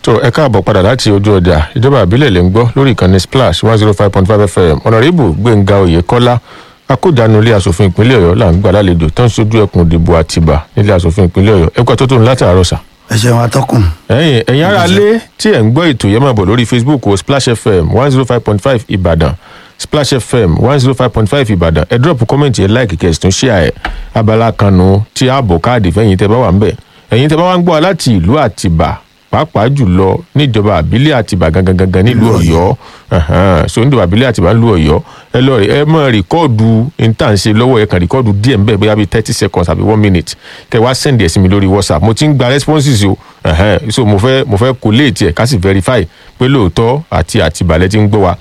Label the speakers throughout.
Speaker 1: tó ẹ káàbọ̀ padà láti ojú ọjà ìjọba àbílẹ̀ lè ń gbọ́ lórí ìkànnì splash one zero five point five fm ọ̀nàrẹ́bù gbẹ̀ngà oyèkọ́lá akójànú ilé asòfin ìpínlẹ̀ ọ̀yọ́ là ń gbà lálejò tó ń sojú ẹkùn ìdìbò àtìbà nílé asòfin ìpínlẹ̀ ọ̀yọ́ ẹ̀kọ́ tó tó ń látàárọ̀ sà.
Speaker 2: ẹ ṣeun atọ́kùn.
Speaker 1: ẹ̀yin ẹ̀yin ará lé tí ẹ̀ ń gbọ́ ètò yẹn máa bọ̀ lórí facebook o splash fm one zero five point five ìbàdàn splash fm one zero five point five ìbàdàn ẹ drop comment yẹn like kẹsì tún share ẹ abala kanu tí ààbò káàdì fẹ́yìn tẹ́ bá wà ń bẹ̀ ẹ̀yin tẹ́ bá wà ń gbọ́ láti ìlú àtìbà pàápàá jùlọ níjọba àbílẹ̀ àtìbà gangan gangan nílùú ọ̀yọ́ ẹ̀hẹ́n, so níjọba àbílẹ̀ àtìbà nílùú ọ̀yọ́ ẹ lọ rí ẹ mọ rìkọ́ọ̀dù intanṣe lọ́wọ́ ẹ kàn rìkọ́ọ̀dù díẹ̀ nbẹ̀ bóyá bíi thirty seconds àbí one minute kẹ wá send ẹ̀ sí mi lórí whatsapp mo ti ń gba responses o ẹ̀hẹ́n, so mo fẹ́ mo fẹ́ collate ẹ̀ ká sì verify pé lóòótọ́ àti àtìbà lẹ ti ń gbọ́ wa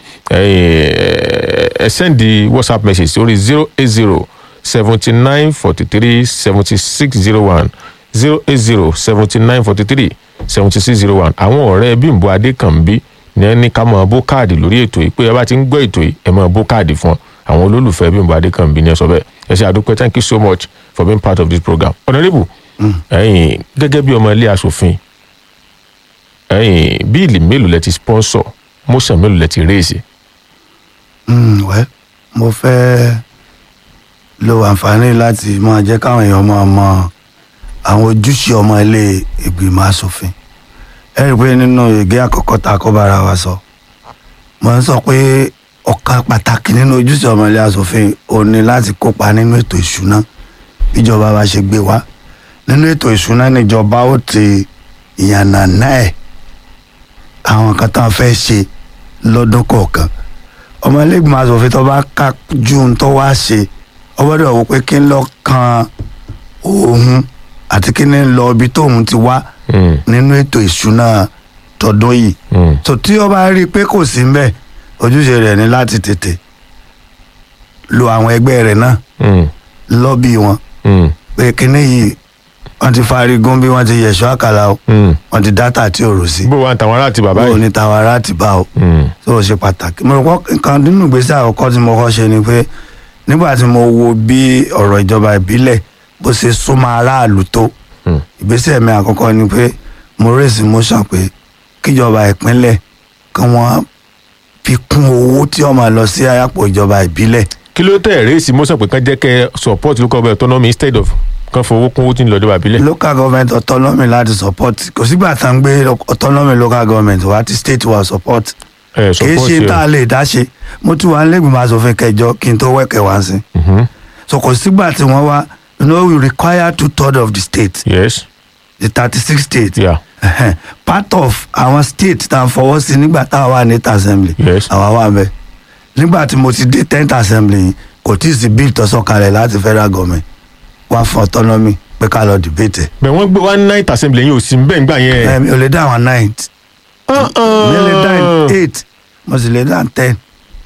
Speaker 1: ẹ ẹ send whatsapp message sórí zero eight zero seventy nine forty three seventy six zero one zero eight zero seventy nine forty three seventy six zero one àwọn ọ̀rẹ́ bímbọ adékànbí ní ẹni ká máa bó káàdì lórí ètò yìí pé ẹ bá ti ń gbọ́ ètò yìí ẹ máa bó káàdì fún àwọn olólùfẹ́ bímbọ adékànbí ní ẹ sọ bẹ́ẹ̀ ẹ ṣe àdúpẹ́ thank you so much for being part of this program honourable ẹ̀yin gẹ́gẹ́ bí ọmọ ilé asòfin ẹ̀yin bíìlì mélòó lẹ ti sponsor motion mélòó lẹ ti raise
Speaker 2: Mm, well, mo fẹ́ lo àǹfààní láti máa jẹ́ káwọn èèyàn máa mọ àwọn ojúṣe ọmọ ilé ìgbìmọ̀ asòfin ẹ rí i pé nínú ìgé àkọ́kọ́ tá a kọ́ bára wa sọ mo ń sọ pé ọ̀kan pàtàkì nínú ojúṣe ọmọ ilé asòfin ò ní láti kópa nínú ètò ìṣúná bíjọba bá ṣe gbé wá nínú ètò ìṣúná níjọba ó ti ìyànnà náà ẹ̀ àwọn kan tá a fẹ́ ṣe lọ́dún kọ̀ọ̀kan ọmọ ẹlẹgbẹmọ asòfin tó bá ká ju ohun tó wá ṣe ọgbọ́dọ̀ wò pé kí n lọ kan òun àti kí n lọ ibi tóun ti wá
Speaker 1: Mm,
Speaker 2: nínú ètò ìṣúná tọdún yìí
Speaker 1: mm,
Speaker 2: tó tí ó bá rí i pé kò sí mbẹ ojúṣe rẹ̀ ní láti tètè lo àwọn ẹgbẹ́ rẹ̀ náà
Speaker 1: mm,
Speaker 2: lọ́bì wọn
Speaker 1: mm,
Speaker 2: pé kíní yìí wọ́n ti farigun bí wọ́n ti yẹ̀ṣọ́ àkàlà o
Speaker 1: mm.
Speaker 2: wọ́n ti dátà tí ò rò sí
Speaker 1: bó wa ń tàwọn ará àti bàbá
Speaker 2: bó
Speaker 1: yìí
Speaker 2: ní tàwọn ará ti bá o
Speaker 1: Mm,
Speaker 2: tó o ṣe pàtàkì mo rò pé nǹkan nínú ìgbésẹ̀ àkọ́kọ́ tí mo kọ́ ṣe ni pé nígbà tí mo wo bí ọ̀rọ̀ ìjọba ìbílẹ̀ bó ṣe súnmọ́ aráàlú tó
Speaker 1: mm.
Speaker 2: ìgbésẹ̀ mi àkọ́kọ́ ni pé mo rèsì motion pé kíjọba ìpínlẹ̀ kí wọ́n fi kún owó tí wọ́n máa lọ sí àyàpọ̀ ìjọba ìbílẹ̀
Speaker 1: kí ló tẹ̀ rèési mọ́sàn pé kán jẹ́ kẹ́ support local government autonomy instead of kán fowó kún owó tí ń lọ dọ́wà bílẹ̀.
Speaker 2: local government autonomy láti support kò sígbà tá à ń gbé autonomy local government wá tí state wa support
Speaker 1: ẹ
Speaker 2: kì í
Speaker 1: support
Speaker 2: ṣe
Speaker 1: ẹ.
Speaker 2: tá a lè dá ṣe mo tún wà nílẹ̀gbìmọ̀ asòfin kẹjọ kí n tó wẹ̀kẹ̀ wá sí
Speaker 1: Mhm.
Speaker 2: so kò sígbà tí wọ́n wá you know we require two thirds of the state
Speaker 1: yes
Speaker 2: the thirty six states
Speaker 1: yeah
Speaker 2: Ẹhẹ́n. part of àwọn state tá a fọwọ́ sí nígbà tá a wà ní assembly
Speaker 1: Yes.
Speaker 2: àwa wà bẹ́ẹ̀ nígbà tí mo ti dé tenth assembly yìí kò tí ì sí bill tó sọ̀kalẹ̀ láti federal government wá fún autonomy pé ká lọ debate ẹ̀.
Speaker 1: bẹ́ẹ̀ wọ́n gbé one night assembly yín ò sí bẹ́ẹ̀ ńgbà yẹn.
Speaker 2: Ẹ, mi ò lè dá àwọn ninth mi lè dá eight mo sì lè dá ten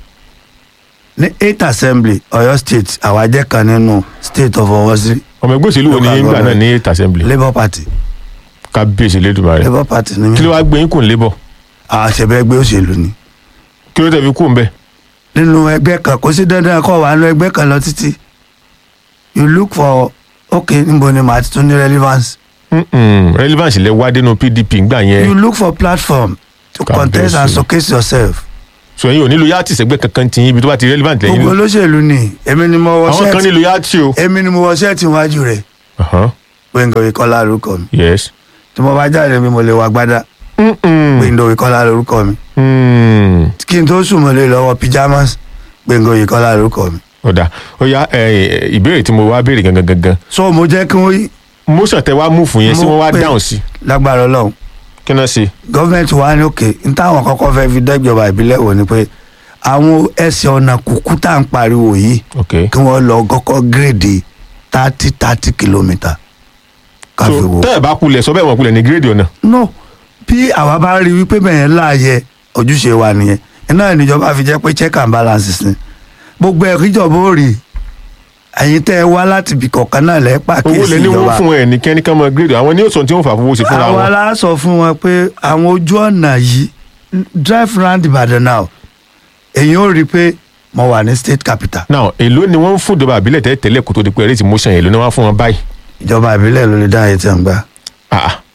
Speaker 2: ní eight assembly Ọ̀yọ́ state àwa jẹ́ kan nínú state of Ọ̀wọ̀ sí
Speaker 1: ọmọ ẹgbẹ́ òṣèlú wo ni
Speaker 2: Local
Speaker 1: yín gbà náà
Speaker 2: government.
Speaker 1: ní eight assembly
Speaker 2: labour party
Speaker 1: kábíyèsí lẹ́dùnmáà rẹ̀
Speaker 2: labour party ni
Speaker 1: kí ló
Speaker 2: mí
Speaker 1: wá gbé yín kùn labour
Speaker 2: àṣẹbẹ ẹgbẹ́ òṣèlú ni
Speaker 1: kí ló tẹ̀ fi kùn bẹ́ẹ̀.
Speaker 2: nínú ẹgbẹ́ kan kò sí dandan kó wà nínú ẹgbẹ́ kan lọ títí you look for okay níbo ni màá ti tún ní relevance
Speaker 1: Mm-mm. relevance lẹ wá dénú pdp ńgbà
Speaker 2: you
Speaker 1: yẹn
Speaker 2: look for platform to
Speaker 1: Kábíyèsí.
Speaker 2: contest and showcase yourself
Speaker 1: so ẹ̀yin ò nílò yàtì sẹ́gbẹ́ kankan tí yín ibi tó bá ti relevant lẹ́yìn
Speaker 2: gbogbo
Speaker 1: lò
Speaker 2: olóṣèlú ni èmi ni mo wọ
Speaker 1: àwọn kan
Speaker 2: ṣẹ́ẹ̀tì
Speaker 1: nílò yàtì o.
Speaker 2: èmi ni mo wọ ṣẹ́ẹ̀tì iwájú rẹ̀
Speaker 1: Uh-huh.
Speaker 2: gbẹ̀ngàn ìkọlá lórúkọ mi
Speaker 1: yes.
Speaker 2: tí mo bá jáde mi mo lè wá gbádá
Speaker 1: Mm-mm.
Speaker 2: gbẹ̀ngàn ìkọlá lórúkọ mi
Speaker 1: Mm.
Speaker 2: kí n tó sùn mo lè lọ́wọ́ pyjamas gbẹ̀ngàn ìkọlá lórúkọ mi
Speaker 1: ọ̀dà ó yá ẹ, ìbéèrè tí mo wá béèrè gangan gangan
Speaker 2: so mo jẹ́ kí wọ́n
Speaker 1: motion tẹ wá mú fún yẹn sí
Speaker 2: Mo
Speaker 1: wọ́n wá
Speaker 2: pè-
Speaker 1: dáhùn sí
Speaker 2: lágbára ọlọ́run
Speaker 1: kí náà ṣe.
Speaker 2: gọ́ọ̀mẹ̀ntì wa ní òkè n táwọn kọ́kọ́ fẹ́ fi dẹ́jọba ìbílẹ̀ wò ni pé àwọn ẹsẹ̀ ọ̀nà kúkú tá à ń pariwo yìí
Speaker 1: ok
Speaker 2: kí wọ́n lọ kọ́kọ́ gírèdì thirty thirty kilometre
Speaker 1: so
Speaker 2: káfí wò.
Speaker 1: tẹ́ ẹ̀ bá kulẹ̀ sọ bẹ́ẹ̀ wọ́n kulẹ̀ ní gírèdì ọ̀nà.
Speaker 2: no bí àwa bá rí wípé bẹ̀yẹn láàyè ojúṣe wa nìyẹn iná ìníjọba fi jẹ́ pé check and balances ni gbogbo ẹ̀ kíjọba ó rí ẹ̀yin tẹ́ ẹ wá láti ibì kọ̀ọ̀kan náà lẹ́
Speaker 1: owó
Speaker 2: pàkíyèsí
Speaker 1: lẹ ní wọ́n
Speaker 2: ìjọba
Speaker 1: fún ẹ ní kẹ́ni kan mọ gírèdì àwọn ní òsàn tí wọ́n fà fowó sí fúnra
Speaker 2: àwa
Speaker 1: wọn.
Speaker 2: la sọ fún wọn pé àwọn ojú ọ̀nà yìí drive round Ìbàdàn now èyí ó rí i pé mo wà ní state capital
Speaker 1: now èló ni wọ́n ń fún ìjọba àbílẹ̀ tẹ́lẹ̀ tẹ́lẹ̀ kó tó di pé ẹ̀rẹ́sì motion yẹn ló ní wọ́n fún wọn báyìí.
Speaker 2: ìjọba ìbílẹ̀ ló lè dá ayé tí a ń gbà
Speaker 1: Ah, ah.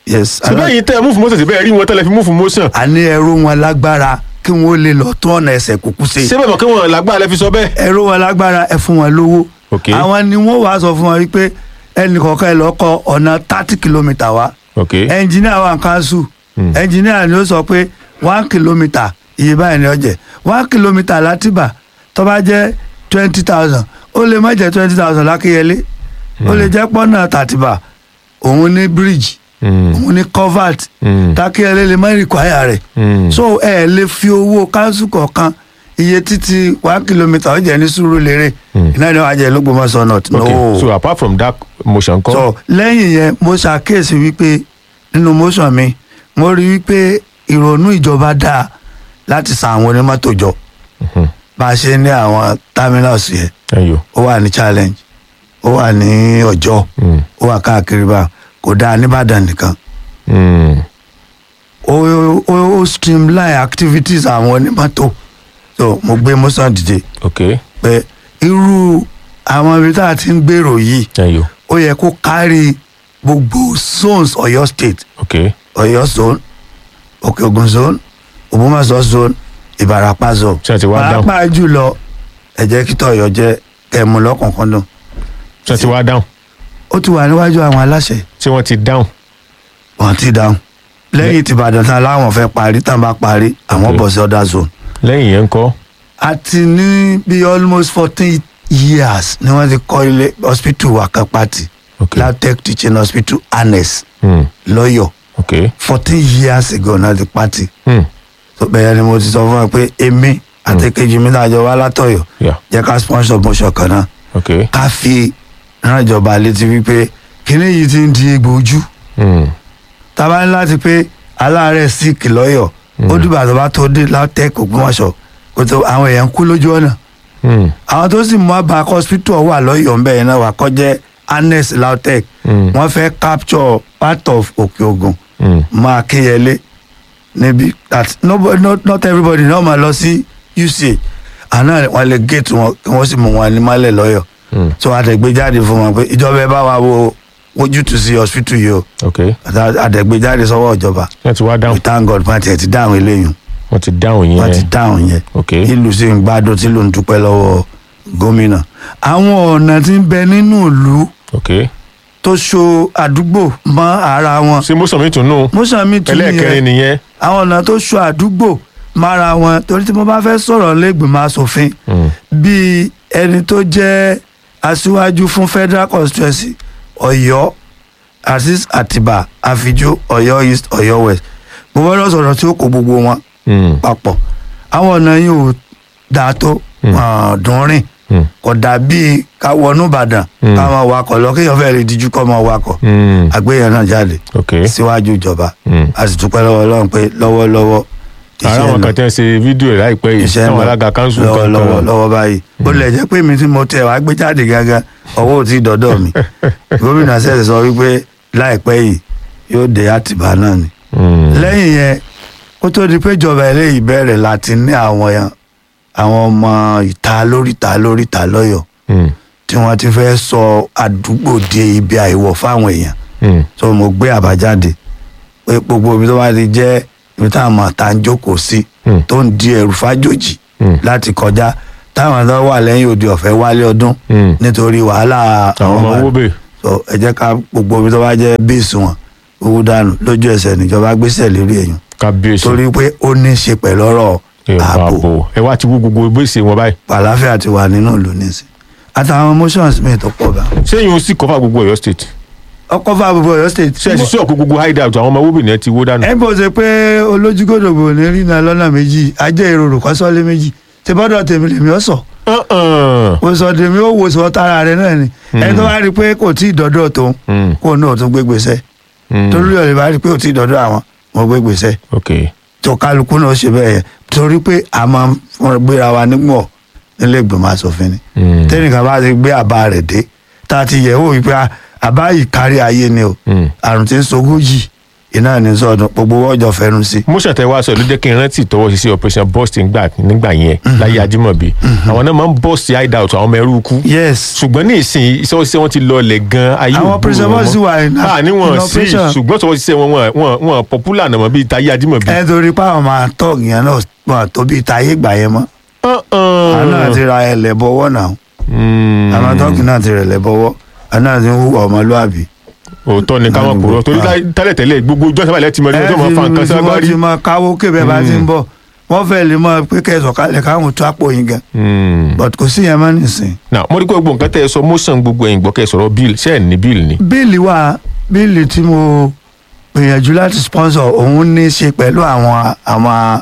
Speaker 2: yes
Speaker 1: síbẹ̀ yìí tẹ́ ẹ mú fún motion síbẹ̀ rí wọn tẹ́lẹ̀ fi mú fún motion
Speaker 2: a ní ẹrú wọn lágbára kí wọn ó lè lọ tún ọ̀nà ẹsẹ̀ kúkú ṣe
Speaker 1: síbẹ̀ mọ̀ kí wọ́n lágbára lẹ́ fi sọ bẹ́ẹ̀.
Speaker 2: ẹrú wọn lágbára ẹ fún wọn lówó
Speaker 1: Ok.
Speaker 2: àwọn ni wọn wàá sọ fún wọn wípé ẹnì kọ̀ọ̀kan ẹ lọ kọ ọ̀nà thirty kilometre wá
Speaker 1: ok
Speaker 2: ẹnjìníà wà kánṣu ẹnjìníà ni ó sọ pé one kilometre iye báyìí ni ó jẹ́ one kilometre látìbà tó bá jẹ́ twenty thousand ó lè má jẹ́ twenty thousand lákéyẹlé ó lè jẹ́ pọ́nà tàtìbà òun ní bridge
Speaker 1: Mm.
Speaker 2: òun ní covert
Speaker 1: Mm.
Speaker 2: tákéyẹlé lè má require rẹ̀
Speaker 1: Mm.
Speaker 2: so ẹ lè fi owó kánṣu kọ̀ọ̀kan iye títí one kilometre ó jẹ́ ní Sùúrùlérè iná ni wàá jẹ́ l'Ógbómọ̀ṣọ́ north
Speaker 1: ok
Speaker 2: no
Speaker 1: so apart from that motion kọ́
Speaker 2: so lẹ́yìn yẹn mo ṣàkíyèsí wípé nínú motion mi mo rí wípé ìrònú ìjọba dáa láti san àwọn onímọ́tò jọ
Speaker 1: Mhm.
Speaker 2: bá a ṣe ní àwọn terminals yẹn
Speaker 1: ẹyọ
Speaker 2: ó wà ní challenge ó wà ní ọjọ́
Speaker 1: Mm.
Speaker 2: ó wà káàkiri bá kò dáa nìbàdàn nìkan
Speaker 1: Mm.
Speaker 2: ó ó ó streamline activities àwọn onímọ́tò so mo gbé motion dìde
Speaker 1: ok
Speaker 2: pé irú àwọn ibi tá a ti ń gbèrò yìí
Speaker 1: ẹyọ
Speaker 2: ó yẹ kó kárí gbogbo zones Ọ̀yọ́ state
Speaker 1: ok
Speaker 2: Ọ̀yọ́ zone Òkè Ògùn zone Ògbómọ̀ṣọ́ zone Ìbàràpá zone
Speaker 1: Ṣé ẹ ti wá dáhùn?
Speaker 2: pàápàá jùlọ ẹ jẹ́ kí tọ̀yọ́ jẹ́ kẹmú lọ́kùnkúndùn
Speaker 1: ṣé ti wá dáhùn
Speaker 2: ó ti wà níwájú àwọn aláṣẹ
Speaker 1: ṣé wọ́n ti dáhùn
Speaker 2: wọn ti dáhùn lẹ́yìn tìbàdàn tán láwọn fẹ́ parí tán bá parí àwọn
Speaker 1: Okay.
Speaker 2: bọ̀ sí other zone
Speaker 1: lẹ́yìn yẹn ń kọ́
Speaker 2: a ti ní bí almost fourteen years ni wọ́n ti kọ́ ilé hospital wakapati
Speaker 1: ok
Speaker 2: LAUTECH teaching hospital annex
Speaker 1: Mm.
Speaker 2: lọ́yọ̀
Speaker 1: ok
Speaker 2: fourteen years ago náà ti pati
Speaker 1: Mm.
Speaker 2: tó bẹ̀rẹ̀ ni mo ti sọ fún ẹ pé èmi àti kejì mi náà jọ wá látọ̀yọ̀
Speaker 1: yeah
Speaker 2: jẹ́ ká sponsor motion kan náà
Speaker 1: ok
Speaker 2: ká fi rán ìjọba létí wípé kíní yìí ti ń di egbò ojú
Speaker 1: Mm.
Speaker 2: tábà ní láti pé aláàárẹ̀ sick lọ́yọ̀ ó dìgbà tó bá tó dé LAUTECH Ògbómọ̀ṣọ́ kó tó àwọn èèyàn kú lójú ọ̀nà
Speaker 1: Mm.
Speaker 2: àwọn tó sì mú àbá hospital wà lọ́yọ̀ ńbẹ̀ yẹn náà wà kọjẹ́ annex LAUTECH
Speaker 1: Mm.
Speaker 2: wọ́n fẹ́ capture part of Òkè Ògùn
Speaker 1: Mm.
Speaker 2: máa kéyẹlé níbi that nobody not, not everybody náà máa lọ sí UCH àná wọn lè gate wọn kí wọ́n sì mú wọn ní mọ́lẹ̀ lọ́yọ̀
Speaker 1: Mm.
Speaker 2: so àtẹ̀gbé jáde fún wọn pé ìjọba ẹ bá wa wo ojútùú sí hospital yìí o
Speaker 1: ok
Speaker 2: àtẹ̀gbé jáde sọ́wọ́ ìjọba
Speaker 1: ṣé ti wá dáhùn
Speaker 2: we thank God pàtì ẹ̀ ti dáhùn eléyìí
Speaker 1: wọ́n ti dáhùn
Speaker 2: wọ́n ti
Speaker 1: yẹn
Speaker 2: dáhùn yẹn
Speaker 1: ok
Speaker 2: ìlú sì ń gbádùn tí ló ń dúpẹ́ lọ́wọ́ gómìnà àwọn ọ̀nà tí ń bẹ nínú ìlú
Speaker 1: ok
Speaker 2: tó so àdúgbò mọ́ ara wọn
Speaker 1: ṣé motion mi tún nù
Speaker 2: mọ́sàmí tún
Speaker 1: ẹlẹ́ẹ̀kẹrin
Speaker 2: nìyẹn
Speaker 1: nìyẹn
Speaker 2: àwọn ọ̀nà tó so àdúgbò mára wọn torí tí mo bá fẹ́ sọ̀rọ̀ lẹ́gbìmọ̀ asòfin
Speaker 1: Mm.
Speaker 2: bíi ẹni tó jẹ́ aṣíwájú fún federal constituency ọ̀yọ́ azeez atiba àfijó ọ̀yọ́ east ọ̀yọ́ west mo gbọ́dọ̀ sọ̀rọ̀ tí ó kó gbogbo wọn
Speaker 1: Mm.
Speaker 2: papọ̀ àwọn ọ̀nà yìí ò dáa tó wọn dùn rìn
Speaker 1: Mm.
Speaker 2: kò dàbí ká wọnú ìbàdàn
Speaker 1: Mm.
Speaker 2: ká máa wakọ̀ lọ kéèyàn fẹ́ẹ́ lè díjú kọ́ máa wakọ̀
Speaker 1: Mm.
Speaker 2: àgbéyàn náà jáde
Speaker 1: ok
Speaker 2: síwájú ìjọba
Speaker 1: Mm.
Speaker 2: a sì dúpẹ́ lọ́wọ́ ọlọ́run pé lọ́wọ́lọ́wọ́
Speaker 1: ara
Speaker 2: iṣẹ́
Speaker 1: àwọn
Speaker 2: ń lọ
Speaker 1: kan tẹ́ ń ṣe fídíò ẹ̀ láìpẹ́ yìí
Speaker 2: iṣẹ́ ń
Speaker 1: táwọn
Speaker 2: lọ
Speaker 1: alága kanṣu
Speaker 2: lọ́wọ́lọ́wọ́
Speaker 1: kankan
Speaker 2: lọ́wọ́ báyìí ó lè jẹ́ pé mi tí mo tẹ̀ wá gbé jáde gangan ọwọ́ ò tí ì dọ́dọ̀ mi gómìnà sẹ́sẹ̀ sọ wípé láìpẹ́ yìí yóò dé àtìbá náà ni
Speaker 1: Mm.
Speaker 2: lẹ́yìn yẹn kó tó di pé ìjọba eléyìí bẹ̀rẹ̀ láti ní àwọn yẹn àwọn ọmọ ìta lóríta lóríta lọ́yọ̀
Speaker 1: Mm.
Speaker 2: tí wọ́n ti fẹ́ sọ àdúgbò di ibi àìwọ̀ fáwọn èèyàn
Speaker 1: Mm.
Speaker 2: tó mo gbé àbájáde pé gbogbo ibi tó bá ti jẹ́ ibi táwọn ọmọ ta ń jókòó sí
Speaker 1: Mm.
Speaker 2: tó ń di ẹrù fájòjì
Speaker 1: Mm.
Speaker 2: láti kọjá táwọn tó wà lẹ́yìn òde ọ̀fẹ́ wálé ọdún
Speaker 1: Mm.
Speaker 2: nítorí wàhálà
Speaker 1: àwọn ọmọ owó bè
Speaker 2: so ẹ jẹ́ ká gbogbo ibi tó bá jẹ́ bíìsì wọn owó dànù lójú ẹsẹ̀ níjọba gbéṣẹ̀ lérí èèyàn
Speaker 1: kábíyèsí
Speaker 2: torí pé ó ní í ṣe pẹ̀lú ọ̀rọ̀
Speaker 1: ìwà
Speaker 2: ààbò
Speaker 1: ààbò ẹ wá ti wú gbogbo gbèsè wọn báyìí
Speaker 2: àlàáfíà ti wà nínú ìlú nísìn àtàwọn motions mi tó pọ̀ bá
Speaker 1: sẹ́yìn ó sì kọ́fà gbogbo Ọ̀yọ́ state
Speaker 2: ọkọ̀ fún àbúrò Ọ̀yọ́ state
Speaker 1: ṣe é sì sọ̀kò gbogbo hideout àwọn ọmọ owó bè ní ẹ ti wó dànù.
Speaker 2: ẹ bó ṣe pé olójúgòdògbò ní rìnnà lọ́nà méjì ajé ìrorò kọ́sọ́lé méjì tí bọ́dọ̀ tèmi lèmi ọ̀ sọ
Speaker 1: Uh-uh.
Speaker 2: o sọ tèmi ó wo sọ tara rẹ náà ni ẹni tó bá rí i pé kò tí ì dọ́dọ̀ tóun
Speaker 1: Mm.
Speaker 2: kó náà tún gbé gbèsè
Speaker 1: Mm.
Speaker 2: torí ọ̀rẹ́ bá rí i pé kò tí ì dọ́dọ̀ àwọn mo gbé gbèsè
Speaker 1: ok
Speaker 2: tó kálukú náà ṣe bẹ́ẹ̀ yẹn torí pé a máa ń fúnra gbéra wa nígbọ̀ nílé ìgbìmọ̀ asòfin ni
Speaker 1: Mm.
Speaker 2: tẹ́nìkan bá ti gbé àbá rẹ̀ dé tá a ti yẹ̀ wò wípé a- àbá yìí kárí ayé ni o
Speaker 1: Mm.
Speaker 2: àrùn tí ń sogójì iná ní sọdún gbogbo ọjọ́ fẹnu sí.
Speaker 1: motion tẹ wá sọ ló jẹ́ kí n rántí ìtọwọ́ ṣiṣẹ́ operation burst nígbà nígbà yẹn láyé ajímọ̀bí àwọn náà máa ń burst hideout àwọn ọmọ ẹrú kú
Speaker 2: yes
Speaker 1: ṣùgbọ́n ní ìsìn iṣẹ́ òṣìṣẹ́ wọn ti lọlẹ̀ gan ayé
Speaker 2: Àwọn
Speaker 1: ògbó
Speaker 2: operation
Speaker 1: wọn
Speaker 2: burst
Speaker 1: mọ́.
Speaker 2: wà in-
Speaker 1: Ah, níwọ̀n
Speaker 2: in
Speaker 1: sí
Speaker 2: operation.
Speaker 1: ṣùgbọ́n ìṣọwọ́ ṣiṣẹ́ wọn wọn- wọn wọn popular nàmọ́ bíi táyé ajímọ̀bí.
Speaker 2: ẹ torí pé àwọn máa tọ́ ìyẹn náà wọn tó bí táyé ìgbà yẹn mọ́ àwọn náà ti ra ẹlẹ́ bọ́wọ́ náà àwọn tọ́kì náà ti rẹ̀lẹ̀ bọ́wọ́ àwọn náà ti ń hùwà ọmọlúàbí.
Speaker 1: òótọ́ ni káwọn kúrò torí
Speaker 2: Ah.
Speaker 1: tẹ́lẹ̀tẹ́lẹ̀ gbogbo ìjọ sábà lẹ́tìmọ̀ ní ọjọ́ máa fa nǹkan
Speaker 2: tí wọ́n
Speaker 1: ságbárí.
Speaker 2: ti máa káwó kébé bá ti ń bọ̀ wọ́n fẹ́ lè máa pé kẹ́sọ̀ kalẹ̀ káwọn tó àpò yín gan
Speaker 1: Hmm.
Speaker 2: but kò sí yẹn mọ́ nìsín.
Speaker 1: now mo rí pé gbogbo nǹkan tẹ́ ẹ sọ motion gbogbo ẹ̀yìn gbọ́kẹ́ sọ̀rọ̀ bill ṣé ẹ̀ ní bill ni.
Speaker 2: bíìlì wà bíìlì tí mo gbìyànjú láti sponsor òun ní í ṣe pẹ̀lú àwọn àwọn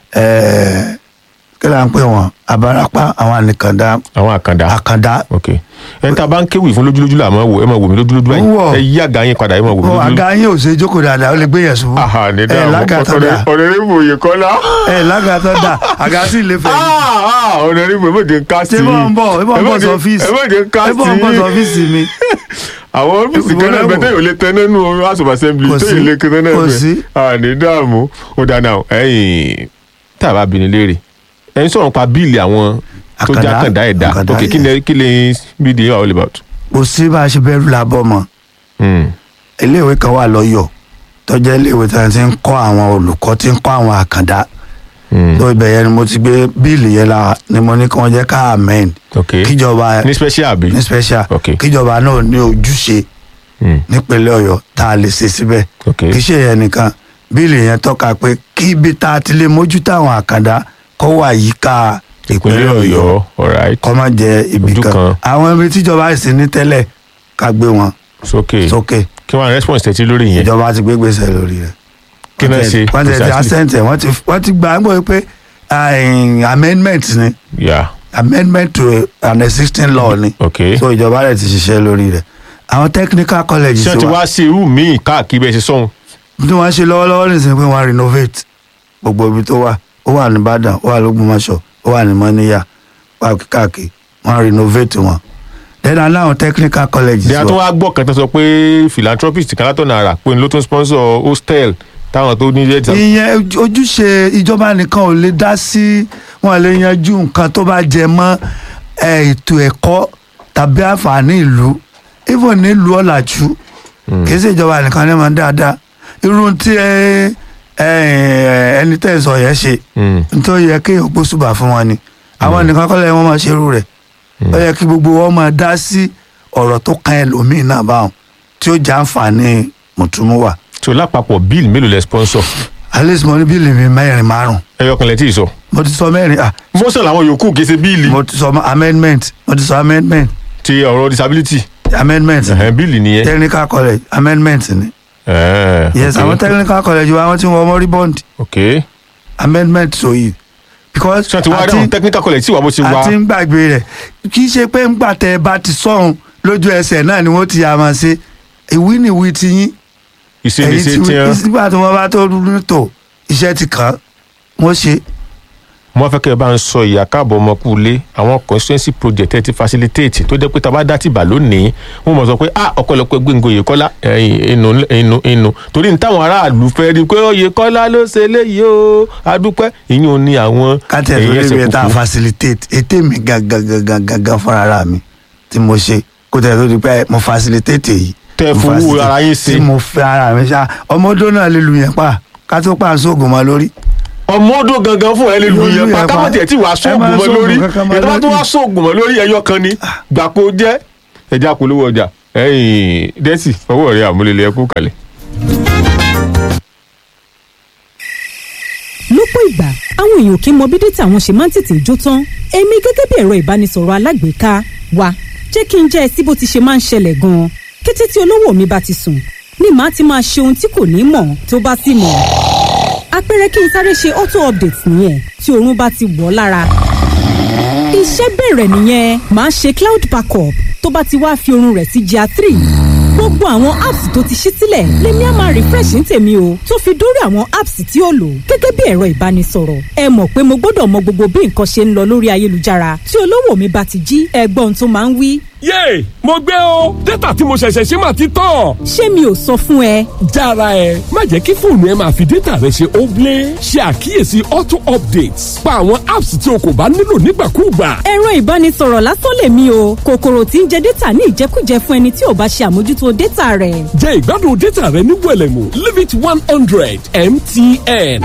Speaker 2: eh, kí ló ń pè wọ́n abarapá àwọn ànìkàndá
Speaker 1: àwọn àkàndá.
Speaker 2: àkàndá
Speaker 1: ok ẹni tá a bá ń kéwì fún lójúlójú là máa wò ẹ máa wò mí lójúlójú báyìí
Speaker 2: Ń wò.
Speaker 1: ẹ yí àga yín padà ẹ máa wò mí
Speaker 2: ọ
Speaker 1: lójúlójú.
Speaker 2: àga yín ò ṣe jókòó dáadáa ó lè gbé yẹn ṣubú
Speaker 1: aha ní
Speaker 2: ẹ
Speaker 1: dáhùn
Speaker 2: lága tó dáa
Speaker 1: ọ̀rẹ́rẹ́bù Oyèkọ́lá.
Speaker 2: ẹ lága tó dáa àga sì lè fẹ̀ yín.
Speaker 1: ọ̀rẹ́rẹ́bù ẹ mọ̀jẹ̀ ń ká sí
Speaker 2: ṣé bọ́ ń bọ̀ ẹ bọ́ ń bọ̀ sọ́fíìsì
Speaker 1: ẹ mọ̀jẹ̀ ń ká
Speaker 2: ẹ
Speaker 1: sí
Speaker 2: bọ́ ń bọ̀ sọ́fíìsì mi
Speaker 1: àwọn ọ́fíìsì kan náà
Speaker 2: Ìwọ
Speaker 1: bẹ́ẹ̀ yóò lè tẹ nínú house of assembly
Speaker 2: Kò
Speaker 1: tó
Speaker 2: sí,
Speaker 1: yìí lè kẹtẹ náà
Speaker 2: kò sí.
Speaker 1: bẹ́ẹ̀ àní dààmú ó dáná ẹ̀yìn tá a bá bi ní léèrè ẹ̀yin sọ̀rọ̀ pa bíìlì àwọn tó
Speaker 2: Àkàndá,
Speaker 1: já kàndá ẹ̀dá
Speaker 2: àkàndá
Speaker 1: ok kí ni kí ni bíìlì yẹn all about.
Speaker 2: kò sí bá a ṣe bẹ̀rù làbọ̀ mọ́
Speaker 1: Hmm.
Speaker 2: iléèwé kan wà lọ́yọ̀ tó jẹ́ iléèwé tí wọ́n ti ń kọ́ àwọn olùkọ́ tí ń kọ́ àwọn àkàndá
Speaker 1: Hmm.
Speaker 2: tó ibẹ̀ yẹn ni mo ti gbé bíìlì yẹn la ni mo ní kí wọ́n jẹ́ ká amend
Speaker 1: ok
Speaker 2: kíjọba
Speaker 1: ní special àbí.
Speaker 2: ní special
Speaker 1: Ok.
Speaker 2: kíjọba náà ní ojúṣe
Speaker 1: Hmm.
Speaker 2: nípínlẹ̀ ọ̀yọ́ tá a lè ṣe síbẹ̀
Speaker 1: ok
Speaker 2: kì í ṣe yẹn nìkan bíìlì yẹn tọ́ka pé kí ibi tá a ti lè mójútó àwọn àkàndá kó wà yíká
Speaker 1: ìpínlẹ̀ ọ̀yọ́ alright
Speaker 2: kọ́ má jẹ́ ibì
Speaker 1: Ojú
Speaker 2: kan
Speaker 1: kan.
Speaker 2: àwọn ibi tíjọba sì ní tẹ́lẹ̀ ká gbé wọn
Speaker 1: sókè
Speaker 2: sókè
Speaker 1: kí wọ́n á response tẹ̀tí lórí yẹn
Speaker 2: ìjọba ti gbé gbèsè lórí rẹ̀
Speaker 1: kí náà ṣe
Speaker 2: wọ́n ti ti
Speaker 1: precisely?
Speaker 2: assent ẹ̀ wọ́n ti wọ́n ti gbà ń gbọ́ pé ah, amendment ni
Speaker 1: yeah
Speaker 2: amendment to an existing law ni
Speaker 1: ok
Speaker 2: so ìjọba rẹ̀ ti ṣiṣẹ́ lórí rẹ̀ àwọn technical colleges
Speaker 1: ṣé wọ́n ti
Speaker 2: wa
Speaker 1: wá sí irú míì káàkiri bẹ́ẹ̀ ṣe sọ́hun
Speaker 2: tí wọ́n ṣe lọ́wọ́lọ́wọ́ nìsín pé wọ́n renovate gbogbo ibi tó wà ó wà ní Ìbàdàn ó wà lÓgbómọ̀ṣọ́ ó wà ní Mọ́níyà wà káàkiri wọ́n renovate wọn then aláwọn technical colleges
Speaker 1: bí a tún
Speaker 2: wa
Speaker 1: wá gbọ́ kan tó sọ pé philanthropist kan látọ̀nà àrà pé ló tún sponsor hostel táwọn tó ní yẹn
Speaker 2: ìyẹn ojúṣe ìjọba nìkan ò lè dá sí wọn lè yanjú nǹkan tó bá jẹ mọ́ eh, ètò ẹ̀kọ́ tàbí àǹfààní ìlú even nílùú ọ̀làjú kì í ṣe ìjọba nìkan ní máa dáadáa irú tí ẹ- ẹ- ẹni tẹ́ ẹ sọ yẹn ṣe nítorí yẹ kéèyàn gbósùbà fún wọn ni àwọn nìkan kọ́ lẹ́yìn wọn máa ṣerú rẹ̀ ó yẹ kí gbogbo wọn máa dá sí ọ̀rọ̀ tó kan ẹlòmíín náà báwọn tí ó jẹ́ àǹfààní mùtúmùwà
Speaker 1: tó lápapọ̀ bill mélòó lẹ sponsor
Speaker 2: at least mo ní bíìlì mi mẹ́rin márùn
Speaker 1: ẹyọ kan lẹ tí ì sọ
Speaker 2: mo ti sọ mẹ́rin ah
Speaker 1: mọ́sán làwọn yòókù kì í ṣe bíìlì
Speaker 2: mo ti sọ amendment mo ti sọ amendment
Speaker 1: ti ọ̀rọ̀ disability
Speaker 2: amendment
Speaker 1: ẹ̀hẹ́n bíìlì nìyẹn.
Speaker 2: technical college amendment ni
Speaker 1: Ẹ̀ẹ́,
Speaker 2: yes
Speaker 1: ok.
Speaker 2: àwọn technical college wa wọ́n ti wọ́n mọ́rí bond
Speaker 1: ok
Speaker 2: amendment so yìí because
Speaker 1: ṣé wọ́n ti wá rí àwọn technical college tí wà bó ṣe wá
Speaker 2: àti ń gbàgbé rẹ̀ kì í ṣe pé ńgbà tẹ́ ẹ bá ti sọ̀hún lójú ẹsẹ̀ náà ni wọ́n ti yà máa ṣe ìwí ni ìwí ti yín
Speaker 1: ìṣèlèṣe
Speaker 2: tí
Speaker 1: tí wọ́n.
Speaker 2: nígbà tí wọ́n bá tó dúró tó iṣẹ́ ti kàn án wọ́n ṣe
Speaker 1: mo fẹ́ kẹ́ ẹ bá ń sọ ìyá káàbọ̀ ọmọkùnlé àwọn constituency project ẹ ti facilitate tó jẹ́ pé tá a bá dá tìbà lónìí wọ́n mọ̀ sọ pé ah ọ̀pọ̀lọpọ̀ Gbénga Oyèkọ́lá ẹ̀yìn inú inú inú torí ní táwọn aráàlú fẹ́ rí i pé Oyèkọ́lá ló ṣe eléyìí o adúpẹ́ ìyún ni àwọn
Speaker 2: káńtẹ̀ tó lè bẹ̀rẹ̀ tá a facilitate ètè mi gangan gangan gangan fúnra ara mi tí mo ṣe kó tẹ̀ tó di pé mo facilitate èyí
Speaker 1: Tẹ́
Speaker 2: Mo
Speaker 1: fowó
Speaker 2: facilitate,
Speaker 1: ara yín ṣe.
Speaker 2: tí mo fẹ́ ara mi ṣá ọmọdé náà lè lu yẹn pa ká tó pa sóògùn mọ́ lórí
Speaker 1: ọmọ ọdún gangan fún ẹ lè lu
Speaker 2: Lórí
Speaker 1: yẹn pa
Speaker 2: ẹ̀ pa.
Speaker 1: káwọn tiẹ̀ tí wàá
Speaker 2: Ẹ
Speaker 1: sóògùn
Speaker 2: máa
Speaker 1: mọ́
Speaker 2: sóògùn
Speaker 1: lórí
Speaker 2: kankan mọ́
Speaker 1: ètò bá tún
Speaker 2: lórí.
Speaker 1: wá sóògùn mọ́ lórí ẹyọ kan ni gbàpò jẹ́ ẹja polówó ọjà ẹ̀yìn dẹ́sì ọwọ́ rẹ̀ àmúlẹ̀lẹ̀ ẹkú kalẹ̀.
Speaker 3: lọ́pọ̀ ìgbà àwọn èèyàn kì í mọ bí dátà wọn ṣe máa ń tètè jó tán èmi gẹ́gẹ́ bí ẹ̀rọ ìbánisọ̀rọ̀ alágbèéká wa jẹ́ kí n jẹ́ ẹ sí bó ti ṣe máa ń ṣẹlẹ̀ gan-an kété tí olówó mi bá ti sùn ni màá ti máa ṣe ohun tí kò ní mọ̀ tó bá sì mọ̀ àpẹẹrẹ kí n sáré ṣe auto update nìyẹn tí oorun bá ti wọ̀ ọ́ lára iṣẹ́ bẹ̀rẹ̀ nìyẹn màá ṣe cloud backup tó bá ti wá fi oorun rẹ̀ sí GIA three gbogbo àwọn apps tó ti ṣí sílẹ̀ lèmi á máa refresh ní tèmi o tó fi dórí àwọn apps tí ó lò gẹ́gẹ́ bí ẹ̀rọ ìbánisọ̀rọ̀ ẹ mọ̀ pé mo gbọ́dọ̀ mọ gbogbo bí nǹkan ṣe ń lọ lórí ayélujára tí olówó mi bá ti jí ẹgbọ́n tó máa ń wí
Speaker 4: yéè mo gbé o dátà tí mo ṣẹ̀ṣẹ̀ ṣe máa ti tán.
Speaker 3: ṣé mi ò sọ fún ẹ
Speaker 4: jára ẹ má jẹ́ kí fóònù ẹ máa fi dátà rẹ ṣe óblé ṣe àkíyèsí auto updates pa àwọn apps tí o kò bá nílò nígbàkúùgbà.
Speaker 3: ẹ̀rọ ìbánisọ̀rọ̀ lásán lèmi o kòkòrò tí ń jẹ dátà ní ìjẹkújẹ fún ẹni tí ò bá ṣe àmójútó dátà rẹ̀
Speaker 4: jẹ́ ìgbádùn dátà rẹ ní wẹ̀lẹ̀mú limit one hundred mtn.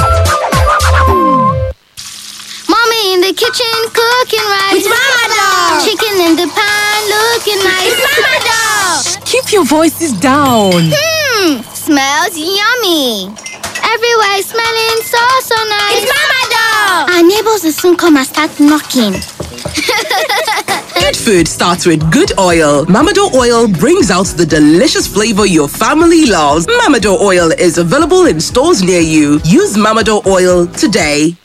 Speaker 5: Mommy in the kitchen cooking rice.
Speaker 6: It's Mama Dog.
Speaker 5: Chicken in the pan looking nice.
Speaker 6: It's Mama Dog.
Speaker 7: Keep your voices down.
Speaker 5: Hmm, smells yummy. Everywhere is smelling so so nice.
Speaker 6: It's Mama Dog.
Speaker 5: Our neighbors will soon come and start knocking.
Speaker 7: Good food starts with good oil. Mamado oil brings out the delicious flavor your family loves. Mamado oil is available in stores near you. Use Mamado oil today.